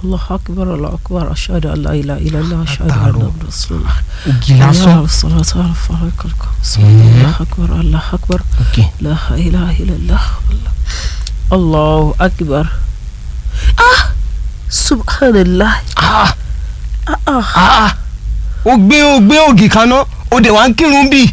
Allahu akbar Allahu akbar ashhadu an la ilaha illallah ashhadu Àtàárọ̀. anna rasulullah ògì lásán salatu ala farakal Mhm. Allahu akbar Allahu akbar ok la ilaha illallah Allahu akbar ah subhanallah ah ah ah ah ó gbé ó gbé ògì kaná ó dẹ̀ wá ń kírun bíi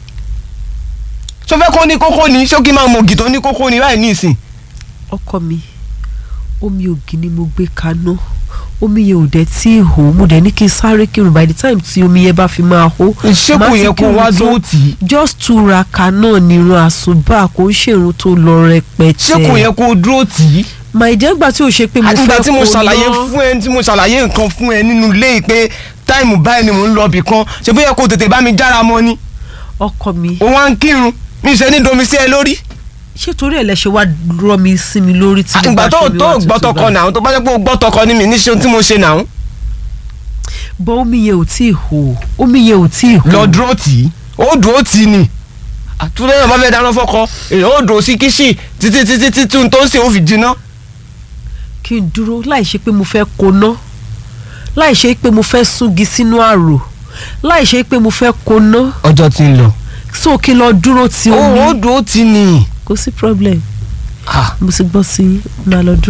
ṣó fẹ́ kó ní kókó ni ṣó kí n máa mọ ògì tó ní kókó ni láì ní ìsìn ọkọ mi omi ògì ni mo gbé kaná omi yẹn ò dẹ̀ tí ì hó mo dẹ̀ ní kí n sáré kírun by the time tí omi yẹn bá fi máa hó ṣé má kò ti yẹ kó kírun wá tán. dúró tì í just túraká náà nírun àsùbà kò ń ṣèrun tó lọ rẹpẹtẹ ṣé kò yẹ kó dúró tì í my dear gbà tí o ṣe pé mo fẹ́ àtìgbà tí mo kó ṣàlàyé ná. fún ẹ tí mo ṣàlàyé nǹkan fún ẹ nínú ilé yìí pé táìmù báyìí ni mò ń lọ ibì kan ṣe bóyá kó tètè bá mi jára mọ́ ni ọkọ mi ó wá ń kírun mi ṣe ní domi sí ẹ lórí ṣé torí ẹ̀ lẹ ṣe wá rọ mi sí mi lórí tí mo àtìgbà bá tó ṣe mi tó wá gbọ́ tútù tọkọ báyìí. náà tó bá jẹ́ pé ó gbọ́ tọkọ ní mi ní ṣe ohun tí mo ṣe náà bọ́ omi yẹn ò tí ì hó omi yẹn ò tí ì hó lọ dúró tì í ó dúró tì í ni àtúndé náà bá fẹ́ dáná fọ́kọ èyí ó dúró sí kíṣì títí títí títí ohun tó ń ṣe ó fi jiná kí n dúró láì ṣe pé mo fẹ́ koná láì ṣe pé mo fẹ́ súngi sínú àrò láì ṣe pé mo fẹ́ koná ọjọ́ ti ń lọ so kí n lọ dúró ti ó ó omi dúró tì í ni kò sí problem Ah. mo ti gbọ́ sí i máa lọ dúró.